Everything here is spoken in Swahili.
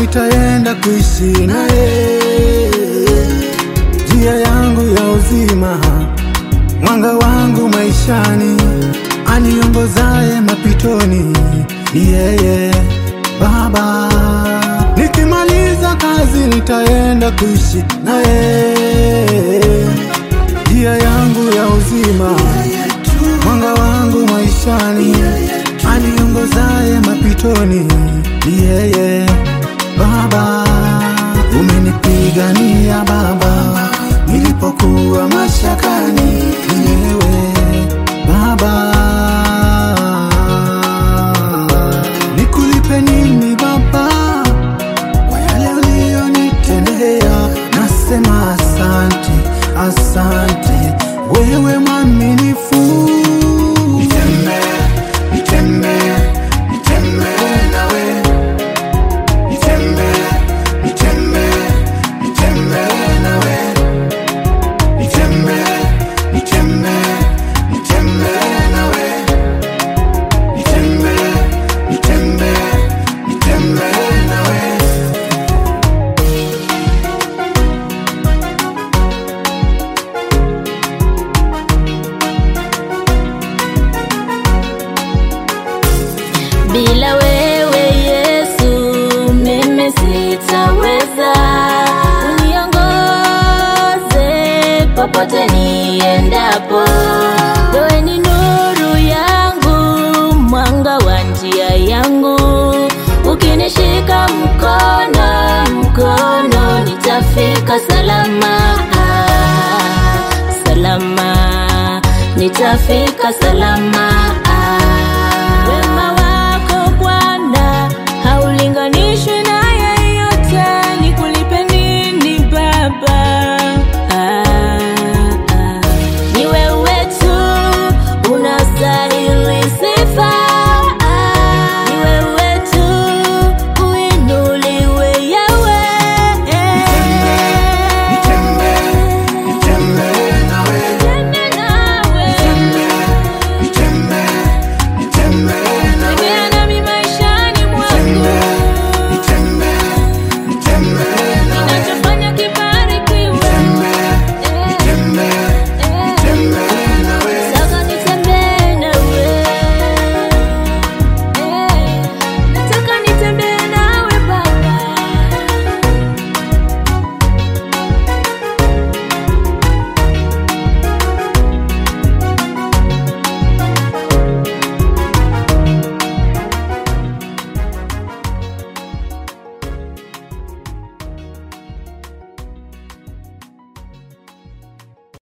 nitaenda kuishi naye, njia yangu ya uzima, mwanga wangu maishani, aniongozaye mapitoni, ni yeye Baba. Nikimaliza kazi nitaenda kuishi naye, njia yangu ya uzima, mwanga wangu maishani, aniongozaye mapitoni, ni yeye Baba. Umenipigania Baba, nilipokuwa mashakani, ni wewe Baba. Nikulipe nini Baba kwa yale uliyonitendea? Nasema asante, asante, wewe mwaminifu. Nitembee, nitembee, nitembee nawe, nitembee, nitembee, nitembee nawe, nitembee, nitembee, nitembee nawe, nitembee, nitembee, nitembee nawe. Bila wewe Yesu, mimi sitaweza. Uniongoze popote niendapo, wewe ni nuru yangu, mwanga wa njia yangu. Ukinishika mkono, mkono nitafika salama, salama, nitafika salama.